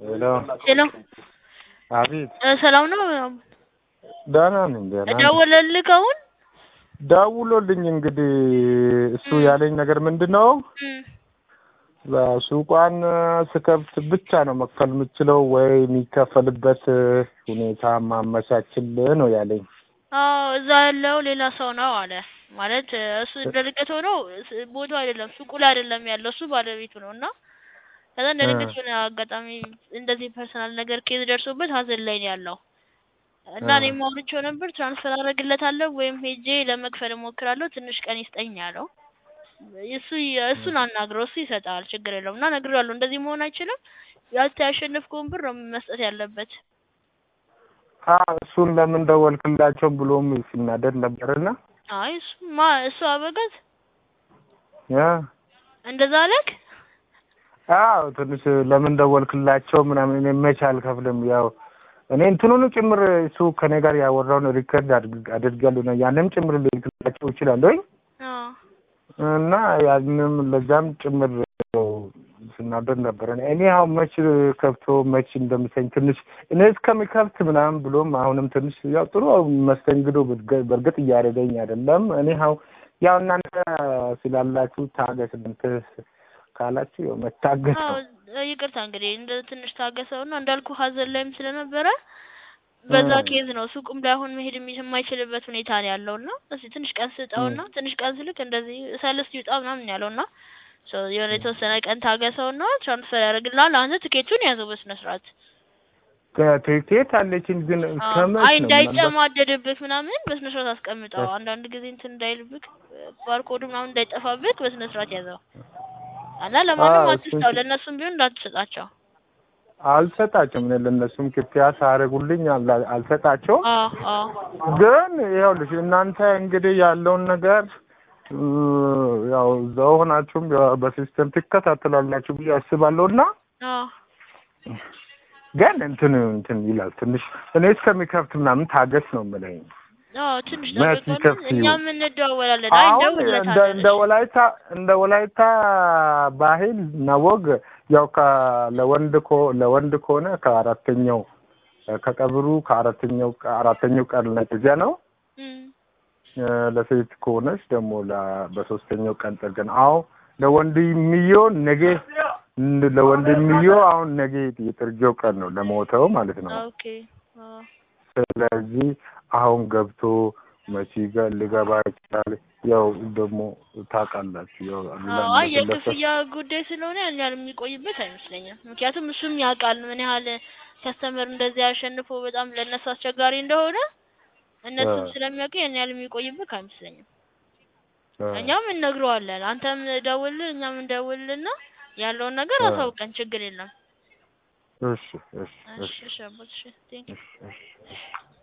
ሄሎ ሄሎ አቤት እ ሰላም ነው? ደህና ነኝ ደህና ነኝ። ደወለልክ አሁን? ደውሎልኝ እንግዲህ እሱ ያለኝ ነገር ምንድን ነው እም ሱቋን ስከፍት ብቻ ነው መክፈል የምችለው ወይ የሚከፈልበት ሁኔታ ማመቻችልህ ነው ያለኝ። አዎ እዛ ያለው ሌላ ሰው ነው አለ። ማለት እሱ እንደ ድንገት ሆኖ ስ- ቦታው አይደለም ሱቁ ላይ አይደለም ያለው እሱ ባለቤቱ ነው እና ከዛ እንደ ድንገት ሆነ አጋጣሚ እንደዚህ ፐርሰናል ነገር ኬዝ ደርሶበት ሀዘን ላይ ነው ያለው እና እ። እኔም አውርቼው ነበር ትራንስፈር አደርግለታለሁ ወይም ሄጄ ለመክፈል እሞክራለሁ ትንሽ ቀን ይስጠኝ ያለው እሱ እሱን አናግረው እሱ ይሰጣል ችግር የለውም እና ነግሬዋለሁ እንደዚህ መሆን አይችልም ያንተ ያሸነፍከውን ብር ነው መስጠት ያለበት አዎ እሱን ለምን ደወልክላቸው ብሎም ሲናደድ ነበርና አይ እሱማ እሱ አበጋዝ ያ እንደዛ አለክ አዎ ትንሽ ለምን ደወልክላቸው ምናምን እኔ መች አልከፍልም ያው እኔ እንትኑን ጭምር እሱ ከኔ ጋር ያወራውን ሪከርድ አድርግ- አድርጋለሁ ነው ያንም ጭምር ልልክላቸው እችላለሁ አዎ እና ያንም ለዛም ጭምር ስናደድ ነበር። እኔ እኔ አሁን መች ከፍቶ መች እንደሚሰኝ ትንሽ እኔ እስከሚከፍት ምናምን ብሎም አሁንም ትንሽ ያው ጥሩ መስተንግዶ በርገ- በእርግጥ እያደረገኝ አይደለም። እኔ አሁን ያው እናንተ ስላላችሁ ታገስ እናንተ ካላችሁ ያው መታገስ አዎ ነው። ይቅርታ እንግዲህ እንደ ትንሽ ታገሰውና እንዳልኩ ሀዘን ላይም ስለነበረ በዛ እ። ኬዝ ነው ሱቁም ላይ አሁን መሄድ የሚ- የማይችልበት ሁኔታ ነው ያለውና እስኪ ትንሽ ቀን ስጠውና ትንሽ ቀን ስልክ እንደዚህ ሰልስት ይውጣ ምናምን ያለውና ሶ የሆነ የተወሰነ ቀን ታገሰውና ትራንስፈር ያደርግልሃል። አንተ ትኬቱን ያዘው በስነ ስርዓት ከቴቴት አለችኝ ግን አዎ። ከመች አይ ነው ምናልባት እንዳይጨማደድብህ ምናምን በስነ ስርዓት አስቀምጠው። አንዳንድ ጊዜ እንትን እንዳይልብክ ባርኮዱ ምናምን እንዳይጠፋብክ በስነ ስርዓት ያዘው እና ለማንም አዎ፣ አትስጠው። እሱን- ለእነሱም ቢሆን እንዳትሰጣቸው። አልሰጣቸውም። እኔ ለእነሱም ክፍያ ሳያደርጉልኝ አላ- አልሰጣቸውም። አዎ አዎ ግን ይኸውልሽ እናንተ እንግዲህ ያለውን ነገር እ፣ ያው እዛው ሆናችሁም ያው በሲስተም ትከታተላላችሁ ብዬ አስባለሁ እና አዎ ግን እንትን እንትን ይላል ትንሽ እኔ እስከሚከፍት ምናምን ታገስ ነው የምለኝ። አዎ ትንሽ መች ጠብቀን ይከፍት እኛም እንደዋወላለን። አይ አሁን እንደ እንደውልለታለን። እንደ ወላይታ እንደ ወላይታ ባህል እና ወግ ያው ከ ለወንድ ኮ ለወንድ ከሆነ ከአራተኛው ከቀብሩ ከአራተኛው አራተኛው ቀን ነጥያ ነው። እም፣ እ፣ ለሴት ከሆነች ደግሞ ለ- በሶስተኛው ቀን ጠገን አዎ ለወንድ የሚየው ነገ እንደ- ለወንድ የሚየው አሁን ነገ የጥርጌው ቀን ነው ለሞተው ማለት ነው። ኦኬ አዎ ስለዚህ አሁን ገብቶ መቼ ገ- ሊገባ ይችላል። ያው ደግሞ ታውቃላችሁ ያው አዎ አይ ለመለሰ የክፍያ ጉዳይ ስለሆነ ያን ያህል የሚቆይበት አይመስለኝም። ምክንያቱም እሱም ያውቃል ምን ያህል ከስተመር እንደዚህ አሸንፎ በጣም ለእነሱ አስቸጋሪ እንደሆነ እነሱም እ። ስለሚያውቁ ያን ያህል የሚቆይበት አይመስለኝም። እ፣ እኛም እነግረዋለን። አንተም ደውልልን፣ እኛም እንደውልልና ያለውን ነገር እ። አሳውቀን፣ ችግር የለም። እሺ እሺ እሺ እሺ እሺ አባት እሺ ቴንክ እሺ እሺ